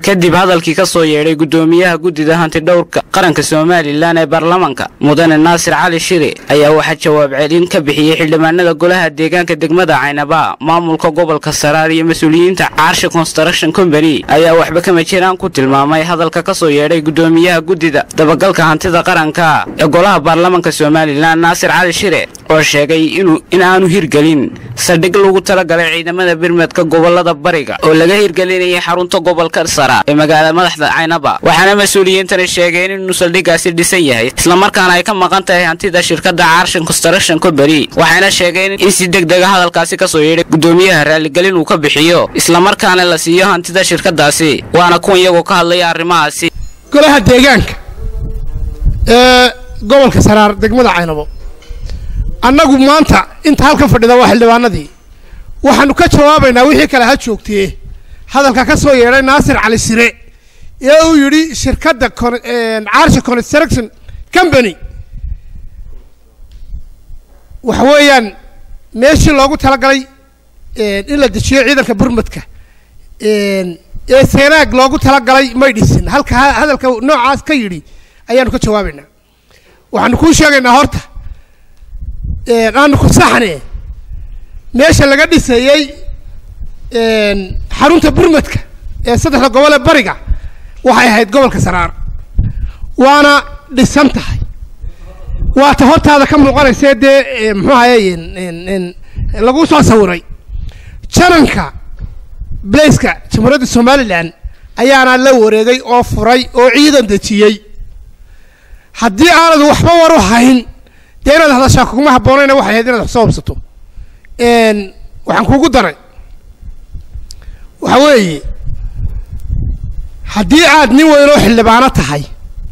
kadib hadalkii ka soo yeedhay guddoomiyaha guddida hantidhowrka qaranka somalilan ee baarlamaanka mudane naasir cali shire ayaa waxaa jawaab celin ka bixiyey xildhibaanada golaha deegaanka degmada caynaba maamulka gobolka saraar iyo mas-uuliyiinta caarsha construction company ayaa waxba kama jiraan ku tilmaamay hadalka ka soo yeedhay guddoomiyaha guddida dabagalka hantida qaranka ee golaha baarlamaanka somalilan naasir cali shire oo sheegay in aanu hirgelin saldhig lagu talagalay ciidamada birmadka gobolada bariga oo laga hirgelinayay xarunta gobolka saraar ee magaalada madaxda caynaba waxaana mas-uuliyiintani sheegeen inuu saldhigaasi dhisan yahay islamarkaana ay ka maqan tahay hantida shirkadda caarshan construction company waxayna sheegeen in si degdega hadalkaasi ka soo yeedhay guddoomiyaha raaligelin uu ka bixiyo islamarkaana la siiyo hantida shirkadaasi waana kuwan iyagoo ka hadlaya arrimahaasi golaha deegaanka ee gobolka saraar degmada caynabo annagu maanta inta halkan fadhida waa xildhibaanadii waxaanu ka jawaabaynaa wixii kale ha joogtee hadalka ka soo yeedhay naasir cali sire ee uu yidhi shirkadda caarsha construction company waxa weeyaan meeshii loogu talagalay in la dejiyo ciidanka burmadka ee seenaag loogu talagalay may dhisin halka hadalka noocaas ka yidhi ayaanu ka jawaabaynaa waxaanu kuu sheegaynaa horta aanu ku saxne meesha laga dhisayey xarunta burmadka ee saddexda gobol ee bariga waxay ahayd gobolka saraar waana dhisan tahay waata hortaada ka muuqanaysee dee muxuu ahaye lagu soo sawiray jananka blaiska jamhuuriyadda somalilan ayaana la wareegay oo furay oo ciidan dejiyey haddii aanad waxba war u hayn dee inaad hadashaa kuguma habboonayna waxay ahayd inaad wax soo hubsato waxaan kuugu daray waxa weeye haddii aad nin weyn oo xildhibaano tahay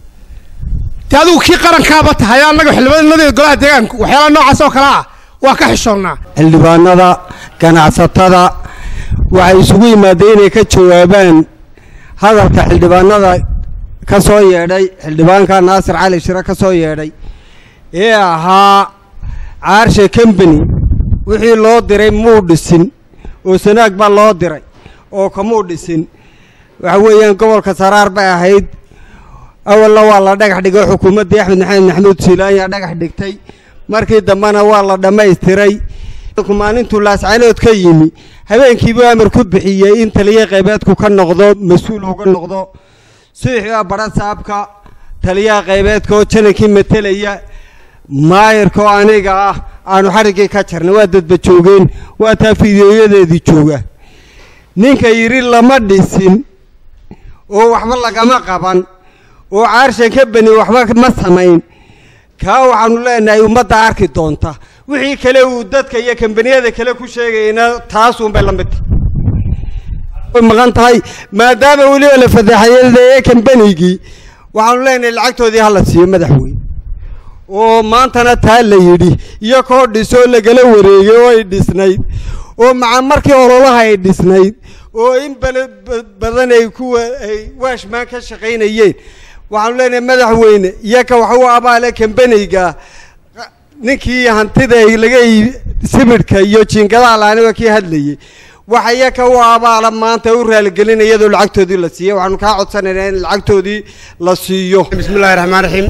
dee adigu kii qarankaaba tahay annaga xildhibaanadeeda golaha deegaanku waxyaalaha noocaas oo kale ah waa ka xishoonnaa xildhibaanada ganacsatada waxay isugu yimaadeen inay ka jawaabaan hadalka xildhibaanada ka soo yeedhay xildhibaanka naasir cali shire ka soo yeedhay ee ahaa caarsha combany wixii loo diray muu dhisin oo sanaag baa loo diray oo kamuu dhisin waxa weeyaan gobolka saraar bay ahayd awalna waa la dhagax dhigay xukuumaddii axmed maxamed maxamuud siilaanya dhagax dhigtay markii dambena waa la dhammaystiray maalintuu laascanood ka yimi habeenkiibuu amar ku bixiyey in taliya qaybeedku ka noqdo mas-uul uga noqdo subaxbaa badha saabka taliyaha qaybeedka oo janankii matelaya maayirka oo aniga ah aanu xariggii ka jarnay waa dadba joogeen waa taa fideoyadeedii jooga ninka yidhi lama dhisin oo waxba lagama qaban oo caarshan ka bani waxba ma samayn kaa waxaanu leenahay ummadda arki doonta wixii kale uu dadka iyo kambaniyada kale ku sheegayna taasuunbay la mid tahay maqan tahay maadaama weliba la fadeexayadeeye kambanigii waxaanu leenahay lacagtoodii hala siiyo madaxweyne oo maantana taa la yidhi iyo koo dhisoo lagala wareegay oo ay dhisnayd oo maca markii ololaha ay dhisnayd oo in bale badan ay kuwa ay waashmaan ka shaqaynayeen waxaanu leenahay madaxweyne iyaka waxa u abaale kambaniyga ninkii hantida laga sibidhka iyo jiingadaha laaniga kii hadlayay waxa iyaka u abaala maanta u raaligelin iyadoo lacagtoodii la siiyey waxaanu kaa codsanaynaa in lacagtoodii la siiyo bismi illahi raxmaan raxiim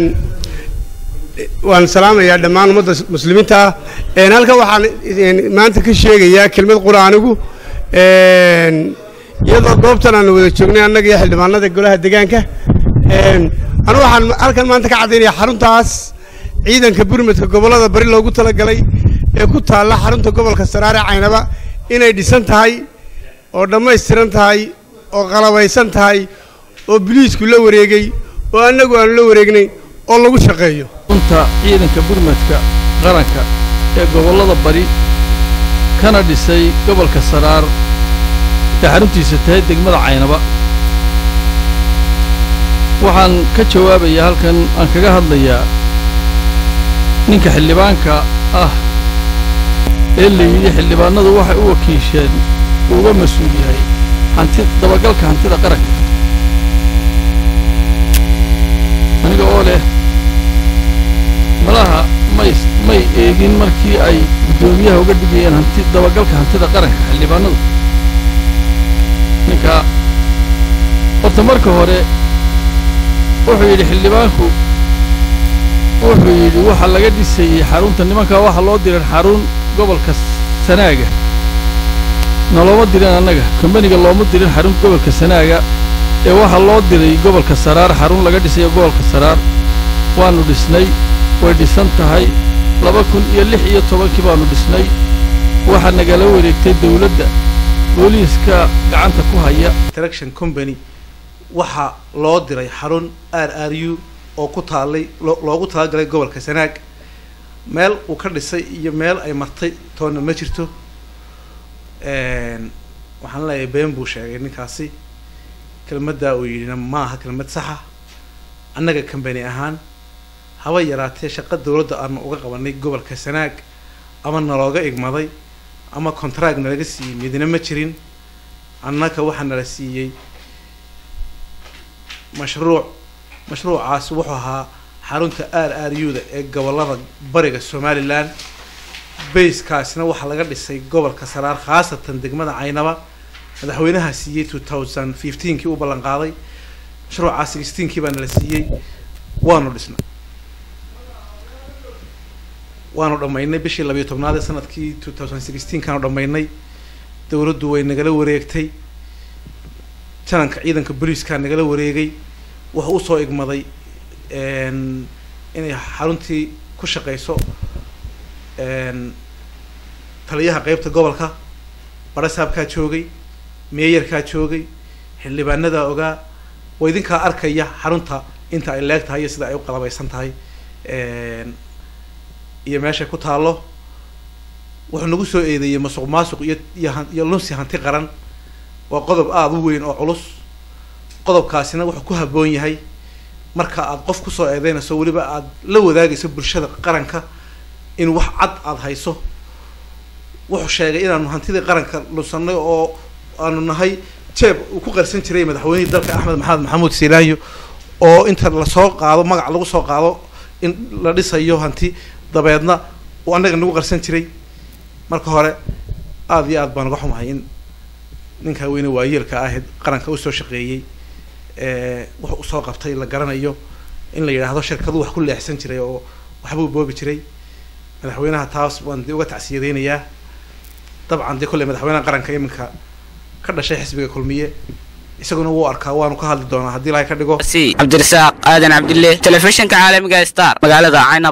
waan salaamayaa dhammaan ummadda muslimiinta ah halkan waxaan maanta ka sheegayaa kelmad qur-aanigu iyadoo goobtan aanu wada joognay annaga iyo xildhibaanada golaha deegaanka anu waxaan halkan maanta ka caddaynaya xaruntaas ciidanka burmadka gobollada bari loogu talagalay ee ku taalla xarunta gobolka saraare caynaba inay dhisan tahay oo dhammaystiran tahay oo qalabaysan tahay oo biliisku la wareegay oo annagu aanu la wareegnay oo lagu shaqeeyo runta ciidanka burmadka qaranka ee gobollada bari kana dhisay gobolka saraar ee xaruntiisa tahay degmada caynaba waxaan ka jawaabayaa halkan aan kaga hadlayaa ninka xildhibaanka ah ee la yidhi xildhibaanadu waxay u wakiisheen uga mas-uul yahay hanti dabagalka hantida qaranka aniga oo leh malaha may may eegin markii ay guddoomiyaha uga dhigayeen hanti dabagalka hantida qaranka xildhibaanadu ninka horta marka hore wuxuu yidhi xildhibaanku wuxuu yidhi waxa laga dhisayey xarunta nimankaa waxa loo diran xarun gobolka sanaaga noloma dirin annaga kombaniga looma dirin xarun gobolka sanaaga ee waxaa loo diray gobolka saraar xarun laga dhisayo gobolka saraar waannu dhisnay way dhisan tahay laba kun iyo lix iyo tobankii baannu dhisnay waxaa nagala wareegtay dawladda booliiska gacanta ku haya interaction company waxaa loo diray xarun r r u oo ku taallay loogu talagalay gobolka sanaag meel uu ka dhisay iyo meel ay martay toonna ma jirto waxaan leeyahay been buu sheegay ninkaasi kelmaddaa uu yidhina ma aha kelmad saxa annaga kambani ahaan haba yaraatee shaqa dawladda aanu uga qabanay gobolka sanaag ama nalooga igmaday ama contract nalaga siiyey midna ma jirin annaka waxaa nala siiyey mashruuc mashruucaasi wuxuu ahaa xarunta r r u da ee gobolada bariga somalilan bayskaasina waxaa laga dhisay gobolka saraar khaasatan degmada caynaba madaxweynaha siiyey two thousand fifteenkii u ballan qaaday mashruucaa sixteenkii baa nala siiyey waanu dhisnay waanu dhammaynay bishii labiyo tobnaad ee sanadkii two thousand sixteenkaanu dhammaynay dawladdu way nagala wareegtay jananka ciidanka booliiskaa nagala wareegay wuxuu usoo igmaday inay xaruntii ku shaqeyso taliyaha qeybta gobolka barasaabkaa joogay meeyarkaa joogay xildhibaanadaa ogaa waa idinkaa arkaya xarunta inta ay leeg tahay iyo sida ay u qalabaysan tahay iyo meeshay ku taallo wuxuu nagu soo eedeeyey masuq maasuq iyo iyo iyo lunsi hanti qaran waa qodob aada u weyn oo culus qodobkaasina wuxuu ku habboon yahay marka aad qof kusoo eedeynayso weliba aada la wadaagayso bulshada qaranka in wax cad aada hayso wuxuu sheegay inaanu hantidii qaranka lunsanay oo aanu nahay jeeb uu ku qarsan jiray madaxweynihii dalka axmed maxamed maxamuud silaanyo oo inta lasoo qaado magac lagu soo qaado in la dhisayo hanti dabeedna uu annaga nagu qarsan jiray marka hore aada iyo aad baan uga xumahay in ninkaa weyne waayeelka ahayd qaranka usoo shaqeeyey wuxuu usoo qabtay la garanayo in la yidhaahdo shirkadu wax ku leexsan jiray oo waxbuu boobi jiray madaxweynaha taas waan dee uga tacsiyadeynayaa dabcan dee kolley madaxweynaha qaranka iminka ka dhashay xisbiga kulmiye isaguna wuu arkaa waanu ka hadli doonaa haddii ilahay ka dhigo cabdirasaaq aadan cabdille telefishinka caalamiga star magaalada caynab